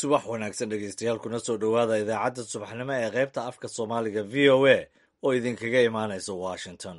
subax wanaagsan dhegeystayaal kuna soo dhowaada idaacadda subaxnimo ee qaybta afka soomaaliga v o a oo idinkaga imaanaysa washington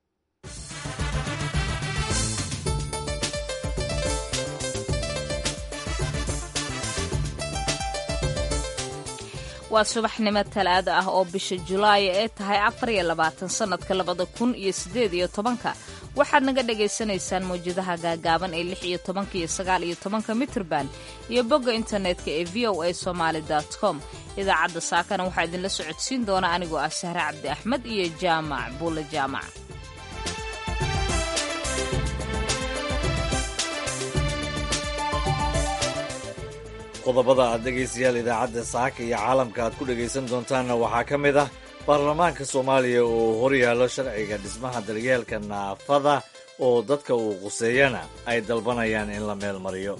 waa subaxnimo talaado ah oo bisha julaay ee tahay afar iyo labaatan sannadka labada kun iyo siddeed iyo tobanka waxaad naga dhagaysanaysaan mawjadaha gaagaaban ee lix iyo tobanka iyo sagaal iyo tobanka mitrban iyo bogga internetka ee v o a somaali com idaacadda saakana waxaa idinla socodsiin doona anigoo ah sahre cabdi axmed iyo jaamac buule jaamac qodobada aad dhegaystayaal idaacadda saaka iyo caalamka aad ku dhegaysan doontaanna waxaa ka mid ah baarlamaanka soomaaliya oo horyaallo sharciga dhismaha daryeelka naafada oo dadka uu quseeyana ay dalbanayaan in la meel mariyo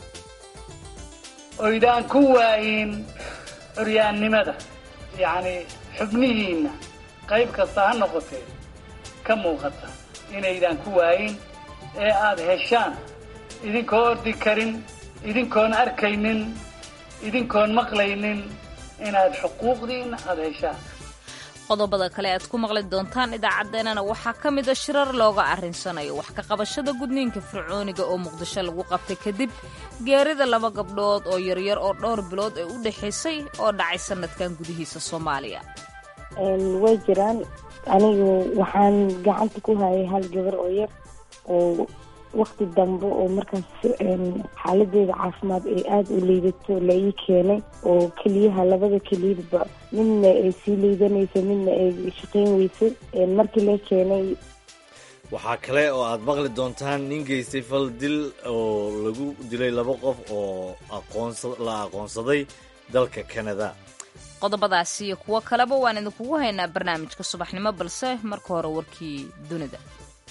oydaan ku waayin curyaannimada yacnii xubnihiinna qayb kasta ha noqotee ka muuqata inaydaan ku waayin ee aad heshaan idinkoo ordi karin idinkoon arkaynin idinkoon maqlaynin inaad xuquuqdiinna aada heshaan qodobada kale aad ku maqli doontaan idaacaddeenana waxaa ka mida shirar looga arrinsanayo wax ka qabashada gudniinka fircooniga oo muqdisho lagu qabtay kadib geerida laba gabdhood oo yaryar oo dhowr bilood ee u dhexaysay oo dhacay sanadkan gudihiisa soomaaliya way jiraan anigu waxaan gacanta ku hayay hal gabar oo yar oo wakti dambe oo markaas xaaladeeda caafimaad ay aada u liidato la ii keenay oo keliyaha labada keliyadaba midna ay sii liidanayso midna ay shaqayn weysay markii la keenay waxaa kale oo aad maqli doontaan nin geystay fal dil oo lagu dilay laba qof oo aqoonsa la aqoonsaday dalka canada qodobadaasi iyo kuwo kaleba waan idinkugu haynaa barnaamijka subaxnimo balse marka hore warkii dunida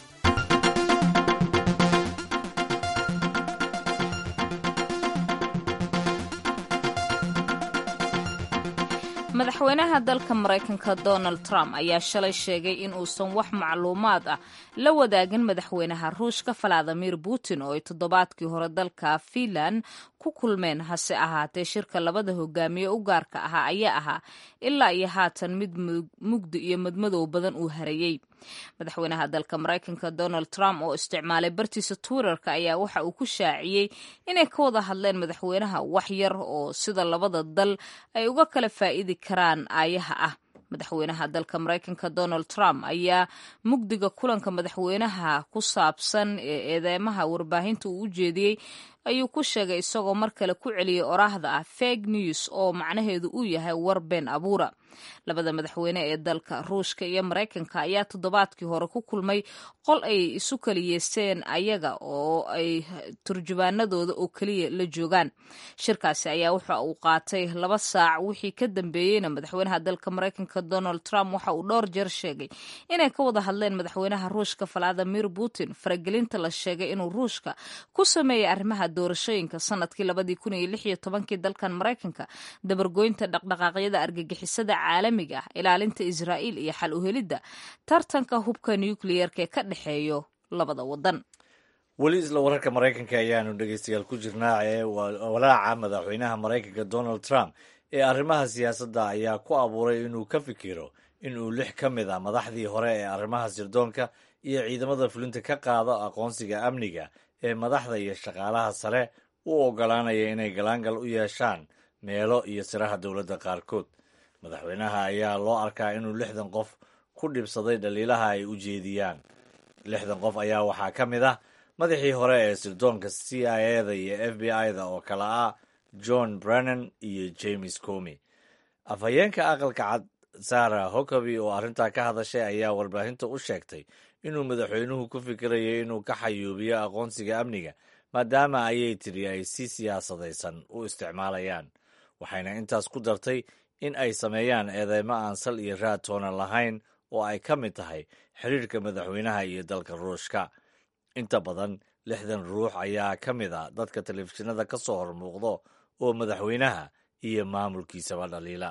madaxweynaha dalka maraykanka donald trump ayaa shalay sheegay in uusan wax macluumaad ah la wadaagin madaxweynaha ruushka valadimir putin oo ay toddobaadkii hore dalka fiinland ku kulmeen hase ahaatee shirka labada hogaamiye u gaarka ahaa ayaa ahaa ilaa iyo haatan mid mugdi iyo madmadow badan uu harayey madaxweynaha dalka maraykanka donald trump oo isticmaalay bartiisa twitterka ayaa waxa uu ku shaaciyey inay ka wada hadleen madaxweynaha wax yar oo sida labada dal ay uga kala faa'iidi karaan aayaha ah madaxweynaha dalka maraykanka donald trump ayaa mugdiga kulanka madaxweynaha ku saabsan ee eedeymaha warbaahinta uu u jeediyey ayuu ku sheegay isagoo mar kale ku celiyey oraahda ah fake news oo macnaheedu uu yahay war been abuura labada madaxweyne ee dalka ruushka iyo maraykanka ayaa toddobaadkii hore ku kulmay qol ay isu kaliyeysteen ayaga oo ay turjubaanadooda oo keliya la joogaan shirkaasi ayaa waxa uu qaatay laba saac wixii ka dambeeyeyna madaxweynaha dalka maraykanka donald trump waxa uu dhowr jeer sheegay inay ka wada hadleen madaxweynaha ruushka valadimir putin faragelinta la sheegay inuu ruushka ku sameeyey arrimaha doorashooyinka sanadkii labadii kun iyo lix iyo tobankii dalkan maraykanka dabargoynta dhaqdhaqaaqyada argagixisada caalamiga ah ilaalinta israa'iil iyo xal u helidda tartanka hubka nukliyeerka ee ka dhexeeyo labada wadan weli isla wararka maraykanka ayaanu dhegeystayaal ku jirnaa ee walaaca madaxweynaha maraykanka donald trump ee arrimaha siyaasadda ayaa ku abuuray inuu ka fikiro inuu lix ka mid ah madaxdii hore ee arrimaha sirdoonka iyo ciidamada fulinta ka qaado aqoonsiga amniga ee madaxda iyo shaqaalaha sare u oggolaanaya inay galaangal u yeeshaan meelo iyo siraha dowladda qaarkood madaxweynaha ayaa loo arkaa inuu lixdan qof ku dhibsaday dhaliilaha ay u jeediyaan lixdan qof ayaa waxaa ka mid ah madaxii hore ee sirdoonka c i a da iyo f b i da oo kale ah john brennan iyo james comi afhayeenka aqalka cad sara hokaby oo arrintaa ka hadashay ayaa warbaahinta u sheegtay inuu madaxweynuhu ku fikirayay inuu ka xayuubiyo aqoonsiga amniga maadaama ayay tiri ay si siyaasadaysan u isticmaalayaan waxayna intaas ku dartay in ay sameeyaan eedeymo aan sal iyo raad toona lahayn oo ay ka mid tahay xiriirka madaxweynaha iyo dalka ruushka inta badan lixdan ruux ayaa ka mid a dadka telefishinada ka soo hor muuqdo oo madaxweynaha iyo maamulkiisaba dhaliila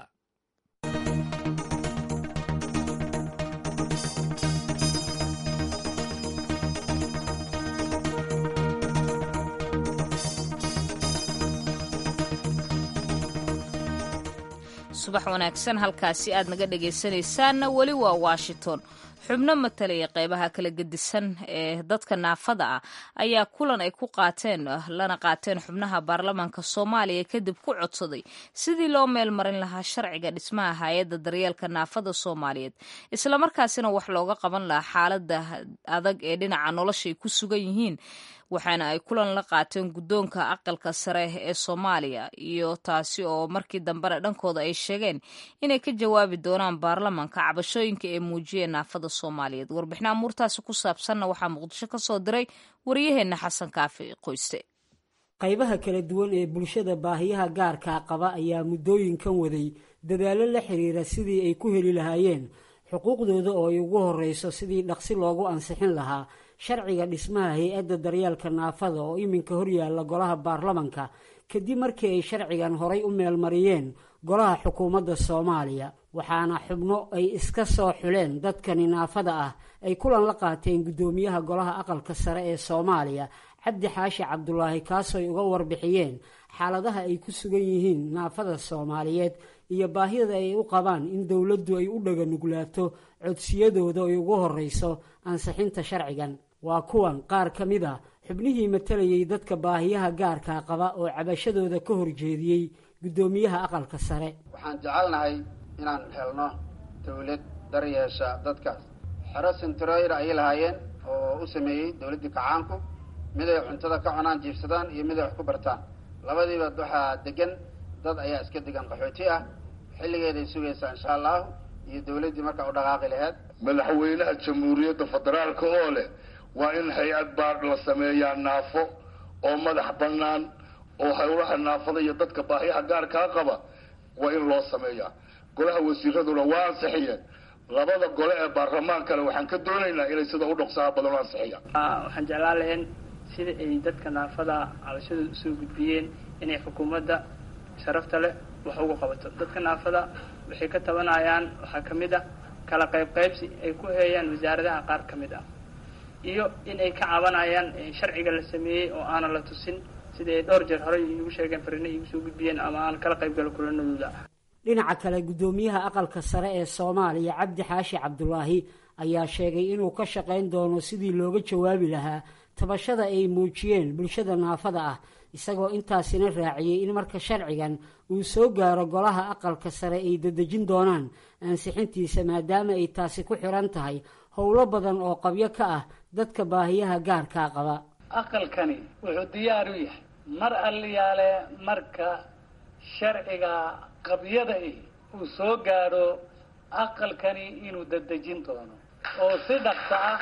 subax wanaagsan halkaasi aad naga dhegaysanaysaanna weli waa washington xubno matalaya qeybaha kala gedisan ee dadka naafada ah ayaa kulan ay ku qaateen lana qaateen xubnaha baarlamaanka soomaaliya kadib ku codsaday sidii loo meelmarin lahaa sharciga dhismaha hay-adda daryeelka naafada soomaaliyeed islamarkaasina wax looga qaban lahaa xaalada adag ee dhinaca nolosha ay ku sugan yihiin waxaana ay kulan la qaateen guddoonka aqalka sare ee soomaaliya iyo taasi oo markii dambena dhankooda ay sheegeen inay ka jawaabi doonaan baarlamaanka cabashooyinka ee muujiyeen naafada soomaaliyeed warbixin amuurtaasi ku saabsanna waxaa muqdisho ka soo diray waryaheenna xasan kaafi qoyste qaybaha kala duwan ee bulshada baahiyaha gaarkaa qaba ayaa muddooyinkan waday dadaallo la xiriira sidii ay ku heli lahaayeen xuquuqdooda oo ay ugu horreyso sidii dhaqsi loogu ansixin lahaa sharciga dhismaha hay-adda daryeelka naafada oo iminka horyaalla golaha baarlamanka kadib markii ay sharcigan horay u meelmariyeen golaha xukuumadda soomaaliya waxaana xubno ay iska soo xuleen dadkani naafada ah ay kulan la qaateen guddoomiyaha golaha aqalka sare ee soomaaliya cabdi xaashi cabdulaahi kaasoo ay uga warbixiyeen xaaladaha ay ku sugan yihiin naafada soomaaliyeed iyo baahida ay u qabaan in dowladdu ay u dhaga nuglaato codsiyadooda ay ugu horreyso ansixinta sharcigan waa kuwan qaar ka mid a xubnihii matalayay dadka baahiyaha gaarkaa qaba oo cabashadooda ka horjeediyey guddoomiyaha aqalka sare waxaan jecelnahay inaan helno dowlad daryeesha dadkaas xero sentrayr ayay lahaayeen oo u sameeyey dowladdii kacaanku mid ay cuntada ka cunaan jiifsadaan iyo mid ay wax ku bartaan labadiiba waxaa degan dad ayaa iska degan qaxooti ah xilligeeday sugaysaa insha allahu iyo dowladdii markaa u dhaqaaqi laheyd madaxweynaha jamhuuriyadda federaalka oo leh waa in hay-ad baadh la sameeyaa naafo oo madax bannaan oo howlaha naafada iyo dadka baahiyaha gaarkaa qaba waa in loo sameeyaa golaha wasiiraduna waa ansixiyeen labada gole ee baarlamaankale waxaan ka doonaynaa inay sida u dhoksaha badan u ansixiyaan waxaan jeclaan lahayn sida ay dadka naafada cabashadooda usoo gudbiyeen inay xukuumadda sharafta leh wax uga qabato dadka naafada waxay ka tabanayaan waxaa ka mid ah kala qayb qaybsi ay ku heeyaan wasaaradaha qaar ka mid ah iyo in ay ka cabanayaan sharciga la sameeyey oo aanan la tusin sida ay dhowr jeer horey iigu sheegeen farina iigu soo gudbiyeen ama aan kala qayb galo kulanadooda dhinaca kale guddoomiyaha aqalka sare ee soomaaliya cabdi xaashi cabdulaahi ayaa sheegay inuu ka shaqayn doono sidii looga jawaabi lahaa tabashada ay muujiyeen bulshada naafada ah isagoo intaasina raaciyey in marka sharcigan uu soo gaaro golaha aqalka sare ay dadejin doonaan ansixintiisa maadaama ay taasi ku xiran tahay howlo badan oo qabyo ka ah dadka baahiyaha gaarkaa qaba aqalkani wuxuu diyaar u yahay mar alliyaale marka sharciga qabyada i uu soo gaadho aqalkani inuu dadejin doono oo si dhaqso ah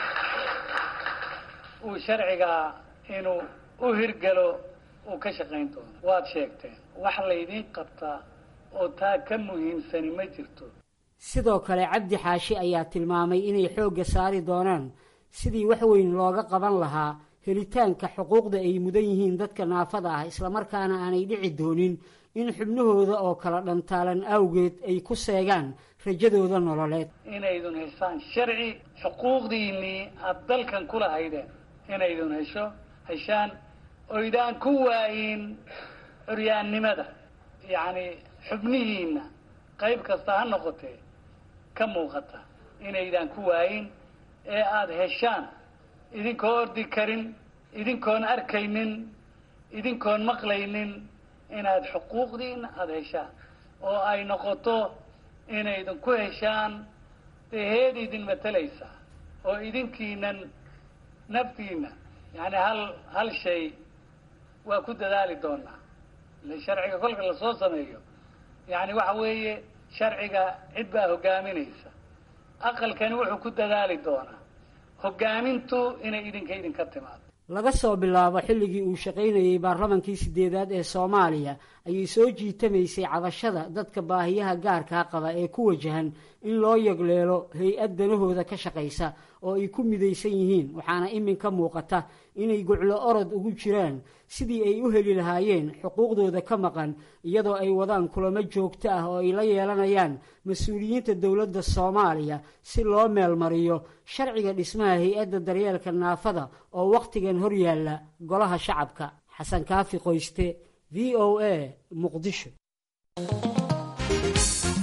uu sharciga inuu u hirgalo uu ka shaqayn doono waad sheegteen wax laydiin qabtaa oo taa ka muhiimsani ma jirto sidoo kale cabdi xaashi ayaa tilmaamay inay xoogga saari doonaan sidii wax weyn looga qaban lahaa helitaanka xuquuqda ay mudan yihiin dadka naafada ah islamarkaana aanay dhici doonin in xubnahooda oo kala dhantaalan awgeed ay ku seegaan rajadooda nololeed inaydun heshaan sharci xuquuqdiinnii aada dalkan kula haydeen inaydun hesho heshaan oydaan ku waayin curyaannimada yacni xubnihiinna qayb kasta ha noqotee ka muuqata inaydaan ku waayin ee aada heshaan idinkoo ordi karin idinkoon arkaynin idinkoon maqlaynin inaad xuquuqdiina aada heshaan oo ay noqoto inaydin ku heshaan dee heed idin matalaysa oo idinkiinan naftiina yacni hal hal shay waa ku dadaali doonaa ile sharciga kolka lasoo sameeyo yacni waxa weeye sharciga cid baa hogaaminaysa aqalkani wuxuu ku dadaali doonaa hogaamintu inay idinka idinka timaado laga soo bilaabo xilligii uu shaqaynayey baarlamankii sideedaad ee soomaaliya ayay soo jiitamaysay cabashada dadka baahiyaha gaarkaa qaba ee ku wajahan in loo yagleelo hay-ad danahooda ka shaqaysa oo ay ku midaysan yihiin waxaana iminka muuqata inay guclo orod ugu jiraan sidii ay u heli lahaayeen xuquuqdooda ka maqan iyadoo ay wadaan kulamo joogto ah oo ay la yeelanayaan mas-uuliyiinta dowladda soomaaliya si loo meelmariyo sharciga dhismaha hay-adda daryeelka naafada oo wakhtigan horyaalla golaha shacabka xasan kaafi qoyste v o a muqdisho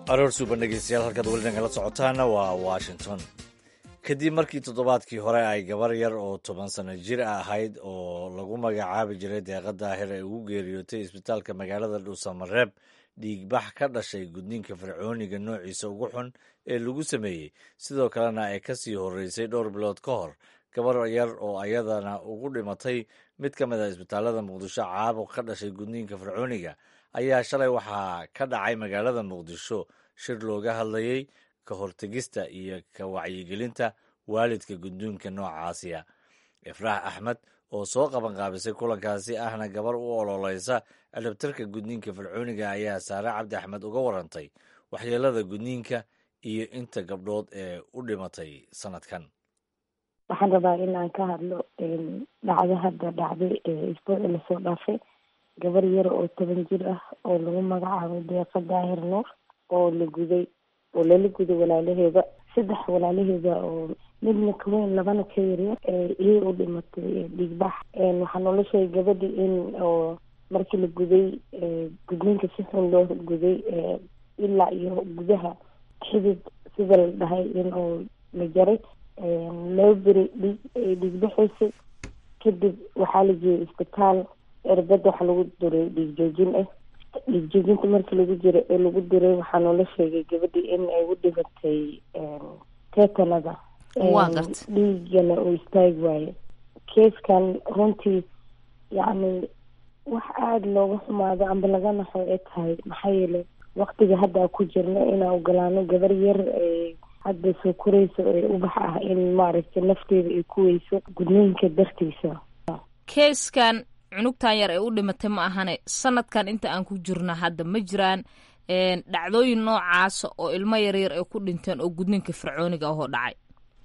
aroor suuban dhegeystayaal halkaad weli nagala socotaana waa washington kadib markii toddobaadkii hore ay gabar yar oo toban sano jir ahayd oo lagu magacaabi jiray deeqa daahir ay ugu geeriyootay isbitaalka magaalada dhuusamareeb dhiigbax ka dhashay gudniinka fircooniga noociisa ugu xun ee lagu sameeyey sidoo kalena ay ka sii horreysay dhowr bilood ka hor gabar yar oo ayadana ugu dhimatay mid ka mid a isbitaalada muqdisho caabuq ka dhashay gudniinka fircooniga ayaa shalay waxaa ka dhacay magaalada muqdisho shir looga hadlayey ka hortegista iyo ka wacyigelinta waalidka gudniinka noocaasiya ifraax axmed oo soo qaban qaabisay kulankaasi ahna gabar u ololeysa ciribtirka gudniinka fircooniga ayaa saare cabdi axmed uga warantay waxyeelada gudniinka iyo inta gabdhood ee u dhimatay sanadkan waxaan rabaa in aan ka hadlo dhacdo hadda dhacday isbuuci lasoo dhaafay gabar yar oo toban jir ah oo lagu magacaabo deeqa daahir nuur oo la guday oo lala guday walaalaheeda saddex walaalaheeda oo midna ka weyn labana ka yaryar iyay u dhimatay dhiigbax waxaa noola sheegay gabadhi in oo markii la guday gudniinka si xun loo guday ilaa iyo gudaha xidid sida la dhahay in oo la jaray laba beri dhiig dhiigbaxaysay kadib waxaa la jeeyay isbitaal erbada waxaa lagu duray dhiig joojin ah dhiig joojinta markii lagu jira ee lagu diray waxaa noola sheegay gabadhii in ay u dhimatay teetanada dhiigana uu istaagi waayo keeskan runtii yacni wax aada looga xumaado amba laga naxo ee tahay maxaa yeelay waktiga hadda a ku jirno inaan ogolaano gabar yar hadda soo korayso ee ubax ah in maaragtay nafteeda ay ku weyso gudniinka dartiisa keeskan cunugtan yar ee u dhimatay ma ahane sanadkan inta aan ku jirno hadda ma jiraan dhacdooyin noocaasa oo ilmo yaryar ay ku dhinteen oo gudniinka fircooniga ahoo dhacay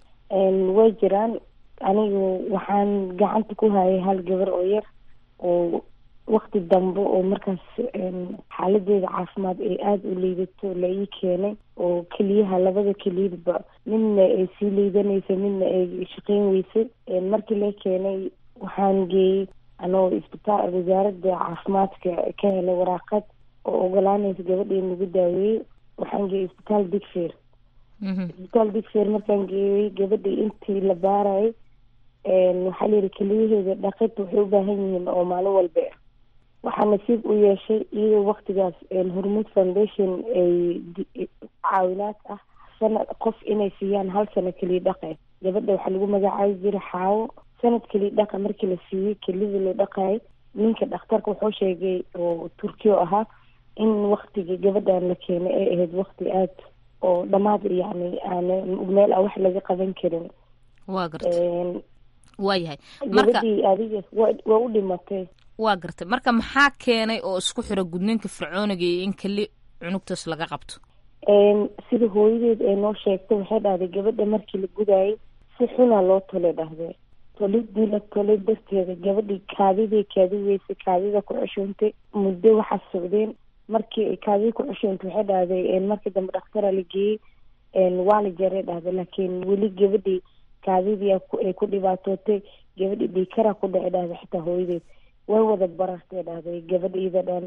way jiraan anigu waxaan gacanta ku hayay hal gabar oo yar oo wakti dambe oo markaas xaaladeeda caafimaad ay aada u liidato la ii keenay oo keliyaha labada keliyadba midna ay sii liidanaysa midna ay shaqeyn weysay markii la keenay waxaan geeyey anoo isbitaal wasaaradda caafimaadka ka helay waraaqad oo ogolaanaysa gabadha in lagu daaweeyey waxaan geeyey isbitaal digfeer isbitaal digfeer markaan geeyey gabadha intii la baarayay waxaa la yihi keliyaheeda dhaqid waxay u baahan yihiin oo maalin walba ah waxaa nasiib u yeeshay iyadoo waktigaas hormuud foundation ay caawinaad ah sanad qof inay siiyaan hal sano keliya dhaqe gabadha waxaa lagu magacaabi jiray xaawo sanad keliya dhaqa markii la siiyey kelida la dhaqayo ninka dhakhtarka wuxuu sheegay oo turkiyo ahaa in waktigii gabadhan la keenay ay ahayd wakti aad oo dhamaad yacni aana meel a wax laga qaban karin waa gartay waa yahay gabadhii adiga wa waa u dhimatay waa gartay marka maxaa keenay oo isku xira gudniinka fircooniga iyo in keli cunugtaas laga qabto sida hooyadeed ee noo sheegtay waxay dhahday gabadha markii la gudaayay si xunaa loo tole dhahday tolidii la tolay darteeda gabadhii kaadiday kaadi weysay kaadida ku ceshoontay muddo waxaa socdeen markii ay kaadida ku ceshoontay waxay dhahday markii dambe dhaktara la geeyey waa la jaray dhahday laakiin weli gabadhii kaadidii ay ku dhibaatootay gabadhii dhiikara ku dhacay dhahday xitaa hooyadeed way wada barartay dhahday gabadha iyada dhan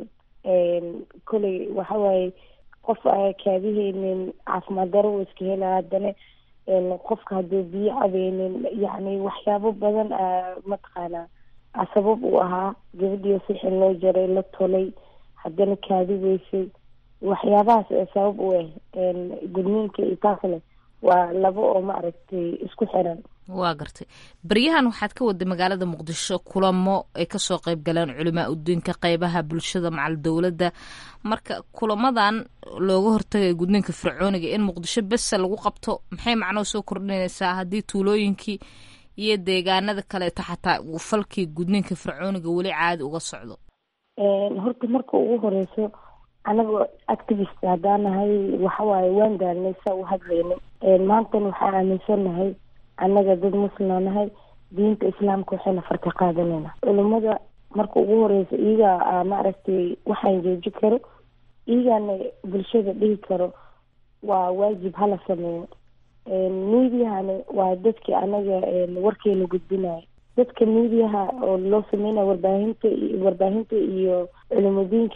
koley waxawaaye qof kaadiheynin caafimaad daro wa iska hela haddana qofka hadduu biyo cabeynin yacni waxyaabo badan mataqaanaa sabab uu ahaa gabadhii si xil loo jaray la tolay haddana kaadi weysay waxyaabahaas ee sabab u ah gudniinka iyo taasle waa laba oo maaragtay isku xiran waa gartay baryahan waxaad ka waday magaalada muqdisho kulamo ay kasoo qeyb galeen culimaa udiinka qeybaha bulshada macal dowladda marka kulamadan looga hortagaya gudniinka fircooniga in muqdisho besa lagu qabto maxay macnoo soo kordhinaysaa haddii tuulooyinkii iyo deegaanada kaleeto xataa uu falkii gudniinka fircooniga weli caadi uga socdo horta marka ugu horeyso anagoo activist haddaan nahay waxawaaye waan daalnay saa u hadlaynay maantana waxaan aaminsanahay annaga dad muslima nahay diinta islaamka waxayna farka qaadanayna culimada marka ugu horeysa iyagaa maaragtay waxaan jooji karo iyagaana bulshada dhihi karo waa waajib hala sameeyo mediahana waa dadki anaga warkeena gudbinayo dadka mediaha oo loo sameynayo warbaahinta warbaahinta iyo culimadiinka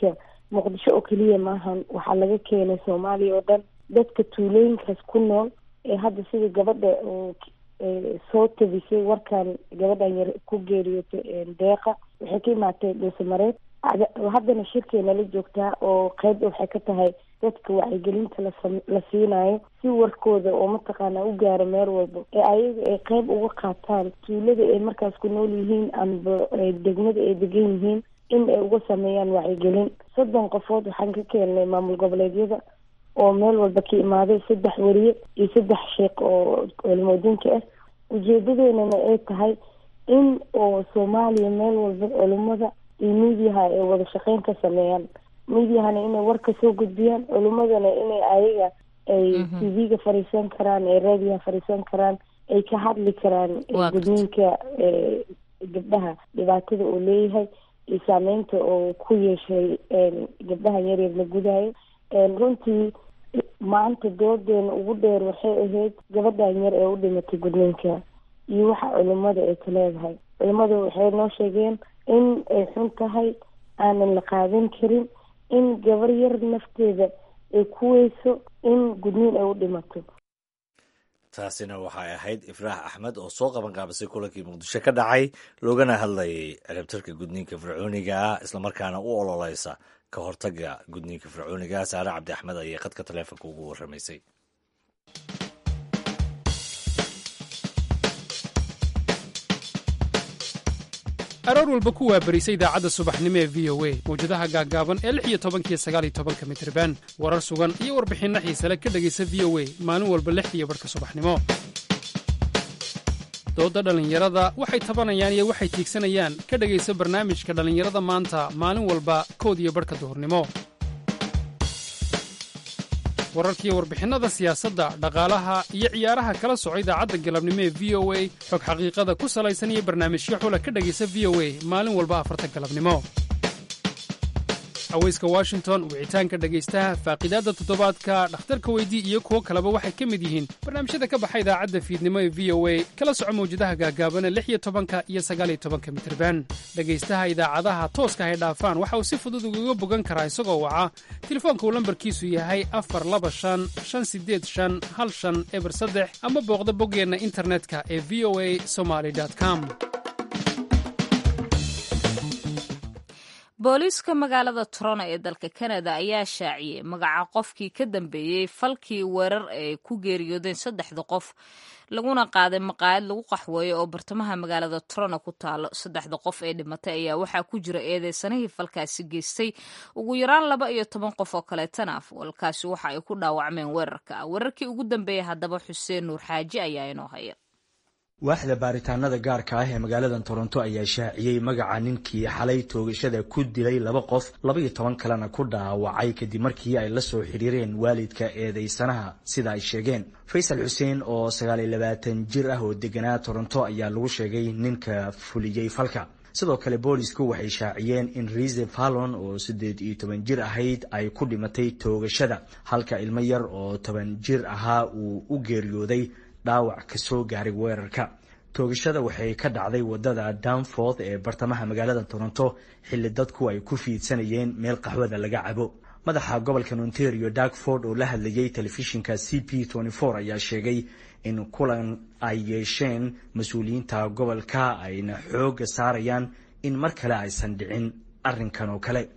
muqdisho oo keliya maahan waxaa laga keenay soomaaliya oo dhan dadka tuulooyinkaas ku nool ee hadda sida gabadha oo soo tabisay warkan gabadhan yar ku geeriyootay deeqa waxay ka imaatay dhuusamareed haddana shirkeena la joogtaa oo qeyb waxay ka tahay dadka wacyigelinta la siinayo si warkooda oo mataqaana u gaaro meel walba ee ayaga ay qeyb uga qaataan tuulada ay markaas ku nool yihiin amba degmada ay degan yihiin in ay uga sameeyaan wacyigelin soddon qofood waxaan ka keenay maamul goboleedyada oo meel walba ka imaaday saddex weriye iyo saddex sheekh oo culimadiinka ah ujeedadeynana ay tahay in oo soomaaliya meel walba culimada iyo miidiyaha ay wada shaqeyn ka sameeyaan miidiyahana inay war ka soo gudbiyaan culimadana inay ayaga ay t v-ga fariisan karaan ay raadiyaha fariisan karaan ay ka hadli karaan gudniinka gabdhaha dhibaatada uu leeyahay iyo saameynta oo ku yeeshay gabdhaha yaryar la gudayo runtii maanta doodeena ugu dheer waxay ahayd gabadhan yar ee u dhimatay gudniinka iyo waxa culimada ay ka leedahay culimada waxay noo sheegeen in ay xun tahay aanan la qaadan karin in gabar yar nafteeda ay ku weyso in gudniin ay u dhimato taasina waxay ahayd ifraax axmed oo soo qaban qaabisay kulankii muqdisho ka dhacay loogana hadlayay ciribtirka gudniinka fircooniga ah islamarkaana u ololeysa ka hortaga gudniinka fircooniga saare cabdi axmed ayay khadka taleefonka ugu warramaysay aroor walba ku waabarisa idaacadda subaxnimo ee v o a mawjadaha gaaggaaban ee lix iyo tobankiyo sagaaliyo tobanka mitriban warar sugan iyo warbixinno xiisale ka dhegaysa v o a maalin walba lixdiiyo barhka subaxnimo doodda dhallinyarada waxay tabanayaan iyo waxay tiigsanayaan ka dhegaysa barnaamijka dhallinyarada maanta maalin walba kood iyo barhka duhurnimo wararkiiyo warbixinnada siyaasadda dhaqaalaha iyo ciyaaraha kala soco idaacadda galabnimo ee v o a xog xaqiiqada ku salaysan iyo barnaamijyo xula ka dhegaysa v o a maalin walba afarta galabnimo haweyska washington wicitaanka dhegaystaha faaqidaadda toddobaadka dhakhtarka weydii iyo kuwo kaleba waxay ka mid yihiin barnaamijyada ka baxa idaacadda fiidnimo ee v o a kala soco mawjadaha gaagaabana lix iyo tobanka iyo sagaaliyo tobanka mitirban dhegaystaha idaacadaha tooska hay dhaafaan waxa uu si fudud ugaga bogan karaa isagoo waca telefoonka uu lambarkiisu yahay afar laba shan shan sideed shan hal shan eber saddex ama booqda boggeenna internetka ee v o a somaly com booliiska magaalada toronto ee dalka kanada ayaa shaaciyey magaca qofkii ka dambeeyey falkii weerar ay ku geeriyoodeen saddexda qof laguna qaaday maqaayad lagu qaxweeyo oo bartamaha magaalada toronto ku taalo saddexda qof ee dhimatay ayaa waxaa ku jira eedeysanihii falkaasi geystay ugu yaraan laba iyo toban qof oo kaleetana falkaasi waxa ay ku dhaawacmeen weerarka weerarkii ugu dambeeyey haddaba xuseen nuur xaaji ayaa inoo haya waaxda baaritaanada gaarka ah ee magaalada toronto ayaa shaaciyey magaca ninkii xalay toogashada ku dilay laba qof labaiyo toban kalena ku dhaawacay kadib markii ay la soo xiriireen waalidka eedeysanaha sida ay sheegeen faysal xuseen oo sagaal iyo labaatan jir ah oo deganaa toronto ayaa lagu sheegay ninka fuliyey falka sidoo kale boolisku waxay shaaciyeen in riise fallon oo siddeed iyo toban jir ahayd ay ku dhimatay toogashada halka ilmo yar oo toban jir ahaa uu u geeriyooday dhaawac ka soo gaaray weerarka toogashada waxay ka dhacday wadada danforth ee bartamaha magaalada toronto xilli dadku ay ku fiidsanayeen meel qaxwada laga cabo madaxa gobolka ontario darkford oo la hadlayay telefishinka c p ayaa sheegay in kulan ay yeesheen mas-uuliyiinta gobolka ayna xooga saarayaan in mar kale aysan dhicin arrinkan oo kale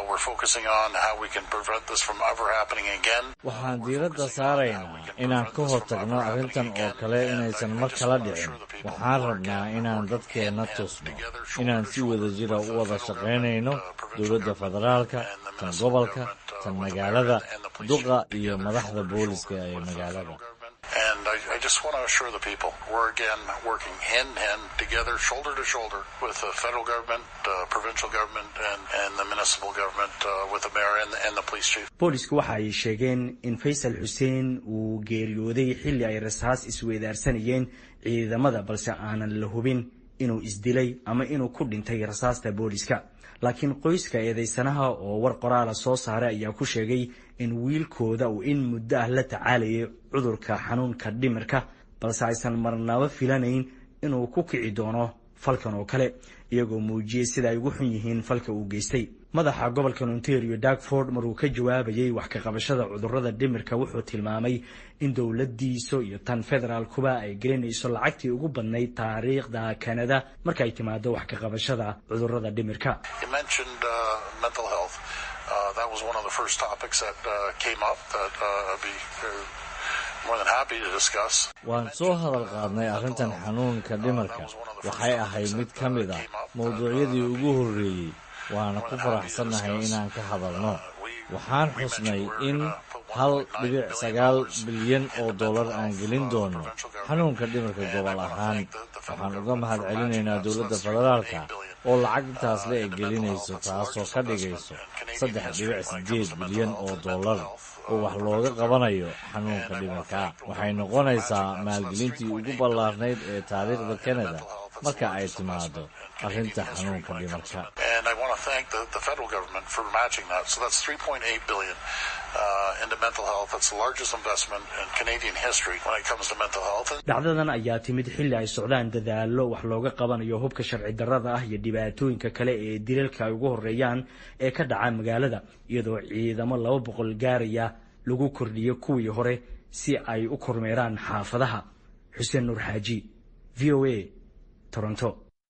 waxaan diiradda saaraynaa inaan ka hortagno arrintan oo kale inaysan mar kala dhicin waxaan rabnaa inaan dadkeenna tusno inaan si wada jira u wada shaqaynayno dowladda federaalka tan gobolka tan magaalada duqa iyo madaxda booliska ee magaalada And I, I just want to assure the people we're again working hand in hand together, shoulder to shoulder, with the federal government, uh, provincial government, and, and the municipal government, uh, with the mayor and, and the police chief. boolisku waxa ay sheegeen in faysal xuseen uu geeriyooday xilli ay rasaas isweydaarsanayeen ciidamada balse aanan la hubin inuu isdilay ama inuu ku dhintay rasaasta booliska laakiin qoyska eedeysanaha oo war qoraala soo saaray ayaa ku sheegay in wiilkooda uu in muddo ah la tacaalayay cudurka xanuunka dhimirka balse aysan marnaba filanayn inuu ku kici doono falkan oo kale iyagoo muujiyey sida ay ugu xun yihiin falka uu geystay madaxa gobolka ontario darkford maruu ka jawaabayay wax ka qabashada cudurrada dhimirka wuxuu tilmaamay in dowladiisa iyo tan federaalkuba ay gelinayso lacagtii ugu badnayd taariikhda kanada marka ay timaado wax ka qabashada cudurrada dhimirka waan soo hadal qaadnay arrintan xanuunka dhimarka waxay ahayd mid ka mid ah mawduucyadii ugu horreeyey waana ku faraxsannahay inaan ka hadalno waxaan xusnay in hal dhibic sagaal bilyan oo dollar aan gelin doono xanuunka dhimarka gobol ahaan waxaan uga mahad celinaynaa dowladda federaalka oo lacag intaas le eg gelinayso taasoo ka dhigayso saddex dhibic siddeed bilyan oo dollar oo wax looga qabanayo xanuunka dhimarka waxay noqonaysaa maalgelintii ugu ballaarnayd ee taariikhda kanada marka ay timaado arrinta xanuunka dhimarka dhacdadan ayaa timid xilli ay socdaan dadaallo wax looga qabanayo hubka sharci darrada ah iyo dhibaatooyinka kale ee dilalka ay ugu horeeyaan ee ka dhaca magaalada iyadoo ciidamo laba boqol gaaraya lagu kordhiyo kuwii hore si ay u kormeeraan xaafadaha xuseen nuur xaaji v o a toronto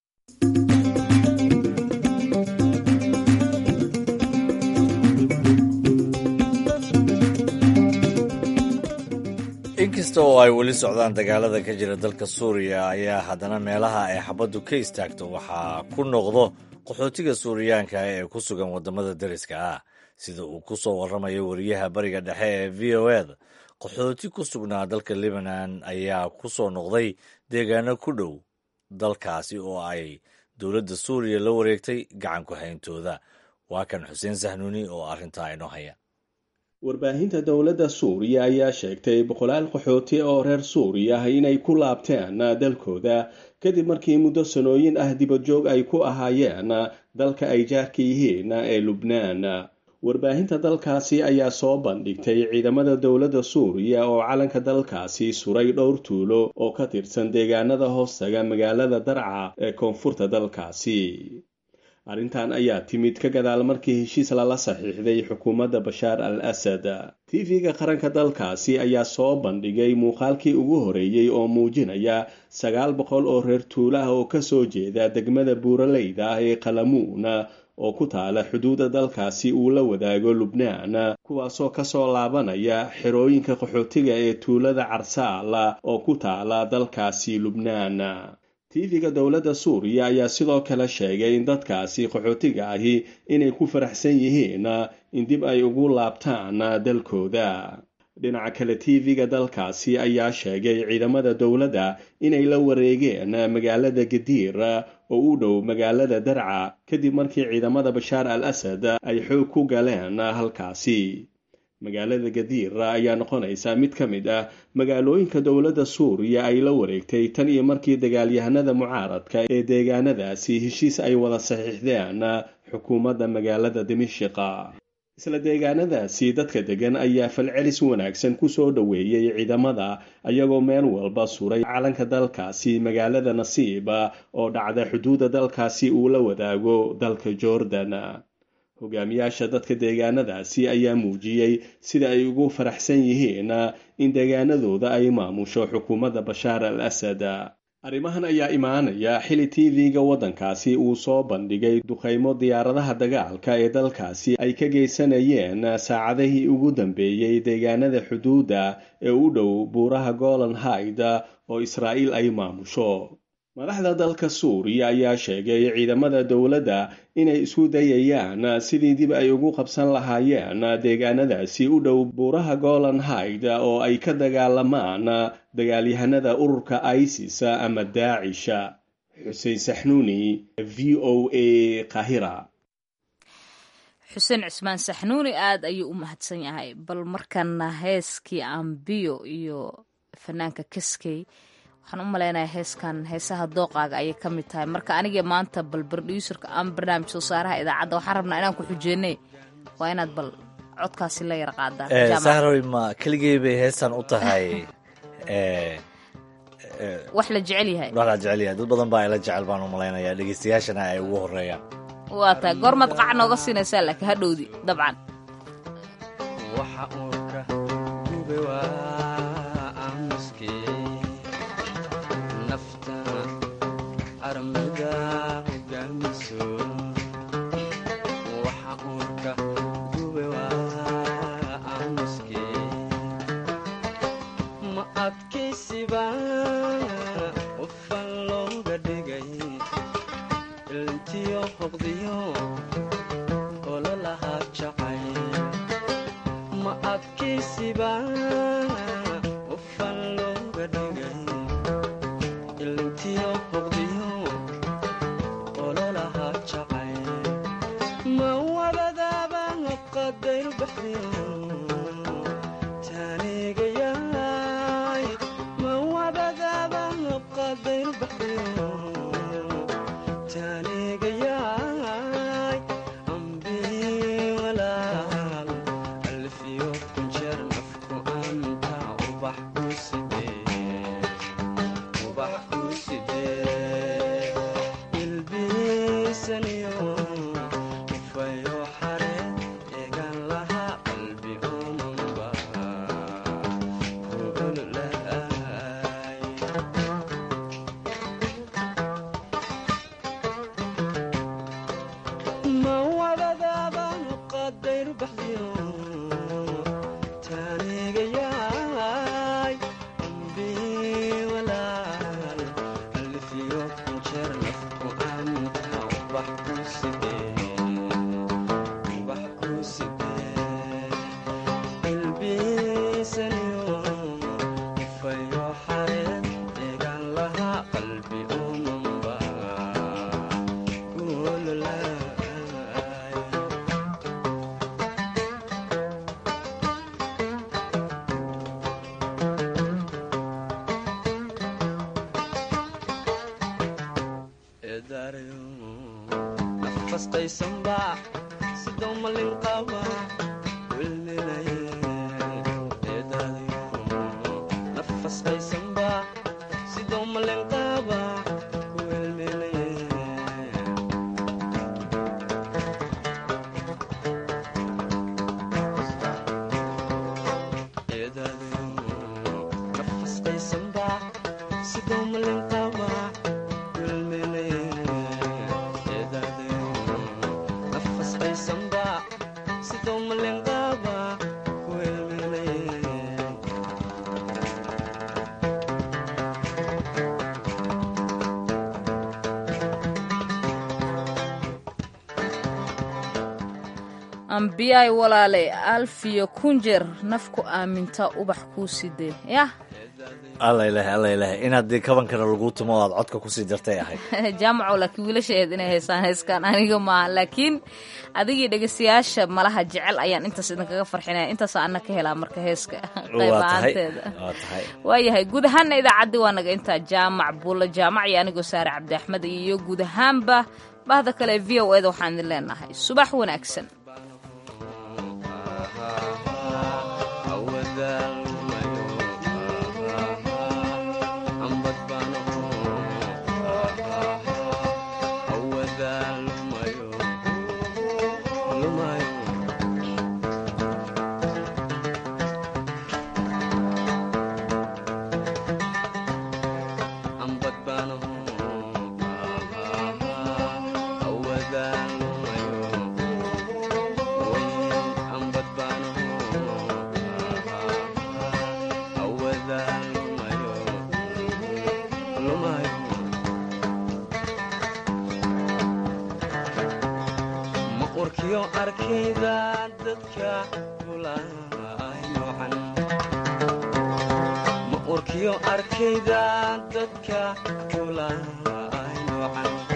inkasta oo ay weli socdaan dagaalada ka jira dalka suuriya ayaa haddana meelaha ay xabaddu ka istaagto waxaa ku noqdo qaxootiga suuriyaanka ee ku sugan waddamada deriska ah sida uu ku soo warramayo wariyaha bariga dhexe ee v o eda qaxooti ku sugnaa dalka libanon ayaa ku soo noqday deegaano ku dhow dalkaasi oo ay dowladda suuriya la wareegtay gacan ku hayntooda waa kan xuseen sahnuuni oo arrintaa inoo haya warbaahinta dowladda suuriya ayaa sheegtay boqolaal qaxooti oo reer suuriya ah inay ku laabteen dalkooda kadib markii muddo sanooyin ah dibadjoog ay ku ahaayeen dalka ay jaarka yihiin ee lubnaan warbaahinta dalkaasi ayaa soo bandhigtay ciidamada dowladda suuriya oo calanka dalkaasi suray dhowr tuulo oo ka tirsan deegaanada hoostaga magaalada darca ee koonfurta dalkaasi arrintan ayaa timid ka gadaal markii heshiis lala saxiixday xukuumadda bashaar al asad tv-ga qaranka dalkaasi ayaa soo bandhigay muuqaalkii ugu horeeyey oo muujinaya sagaal boqol oo reer tuulaha oo kasoo jeeda degmada buuraleyda ah ee qalamuuna oo ku taala xuduudda dalkaasi uu la wadaago lubnaan kuwaasoo kasoo laabanaya xerooyinka qaxootiga ee tuulada carsaala oo ku taala dalkaasi lubnaan tv-ga dowladda suuriya ayaa sidoo kale sheegay in dadkaasi qaxootiga ahi inay ku faraxsan yihiin in dib ay ugu laabtaan dalkooda dhinaca kale tv-ga dalkaasi ayaa sheegay ciidamada dowladda inay la wareegeen magaalada gadiir oo u dhow magaalada darca kadib markii ciidamada bashaar al asad ay xoog ku galeen halkaasi magaalada gadiira ayaa noqonaysa mid ka mid ah magaalooyinka dowladda suuriya ay la wareegtay tan iyo markii dagaalyahanada mucaaradka ee deegaanadaasi heshiis ay wada saxiixdeen xukuumadda magaalada dimishiqa isla deegaanadaasi dadka degan ayaa falcelis wanaagsan ku soo dhoweeyey ciidamada ayagoo meel walba suray calanka dalkaasi magaalada nasiiba oo dhacda xuduudda dalkaasi uu la wadaago dalka jordan hogaamiyaasha dadka deegaanadaasi ayaa muujiyey sida ay ugu faraxsan yihiin in deegaanadooda ay maamusho xukuumadda bashaar al asad arrimahan ayaa imaanaya xili tv-ga waddankaasi uu soo bandhigay duqaymo diyaaradaha dagaalka ee dalkaasi ay ka geysanayeen saacadihii ugu dambeeyey deegaanada xuduudda ee u dhow buuraha golan hayd oo israa'iil ay maamusho madaxda dalka suuriya ayaa sheegay ciidamada dowladda inay isku dayayaan sidii dib ay ugu qabsan lahaayeen deegaanadaasi u dhow buuraha golan hayd oo ay ka dagaalamaan dagaalyahanada ururka isis ama daacisha xuseen saxnuuni v o a qahira xuseen cismaan saxnuuni aada ayuu u mahadsan yahay bal markana heeskii ambiyo iyo fanaanka kaskey waxaan u maleynayaa heeskan heesaha dooqaaga ayay ka mid tahay marka aniga maanta bal broduuserka ama barnaamij soo saaraha idaacadda waxaan rabnaa inaan ku xujeennay waa inaad bal codkaasi la yara qaadaan sahroy ma keligey bay heestan u tahay wax la jecel yahay wax la jecel yahay dad badan baa ila jecel baan u malaynayaa dhegeystayaashana ay ugu horeeyaan waa tahay goormaad qac nooga siinaysaa laakiin ha dhowdi dabcan waxa uurka gube waa aamuskee nafta armida hogaamiso waxa uurka gube waa aamuskee ma adkaysiba qofan looga dhigay ilntiyo hoqdiyo ololahaa jacay ma adkaysiba qofan looga dhigay ilintiyo hoqdiyo ololahaa jacay ma wadadaaba qadayr baxdiyo taanigayaay ma wadadaaba qadayr baxdiyo taanigayaay ambii walaal alfiyo kunjeer nafku anta ubax ku sidee ubax ku sidee ilbiisaniyo ufayo xare eegan lahaa qalbi omanba kuululaay ma wadadaaba qadayr baxdiyo taanigayaay ambii walaal alfiyo kunjeer nafku anta ubax ku sidee ubax ku sidee ilbiisaniyo ufayo xareed eegan lahaa qalbi omanba kuululaay eedaarayo nafastaysanba sidoo malin qaba wilminaye eedaarayo nafastaysanba sidoo malin qaba wilminaye eedaarayo nafastaysanba sidoo malin qaba wilminaye eedaarayo nafastaysanba sidoo malin qaba wilminaye ambiyay walaale alfiyo kunjeer nafku aaminta ubax kuu sidee yah alla ilaah alla ilaah in haddii kabankana lagu tumo aad codka kusii jartay ahayd jaamaco laakiin wiilashaheed inay haysaan heyskaan aniga maaha laakiin adigii dhegeystayaasha malaha jecel ayaan intaas idinkaga farxinaya intaas ana ka helaa marka heeska qayb waa tahay la-aanteeda waa tahay waayahay guud ahaanna idaacaddii waa naga intaa jaamac buulla jaamac iyo anigoo saare cabdi axmed iyo guud ahaanba bahda kale ee v o eda waxaan idin leenahay subax wanaagsan maqurkiyo arkayda dadka gulaay noocan maqurkiyo arkayda dadka gulaay noocan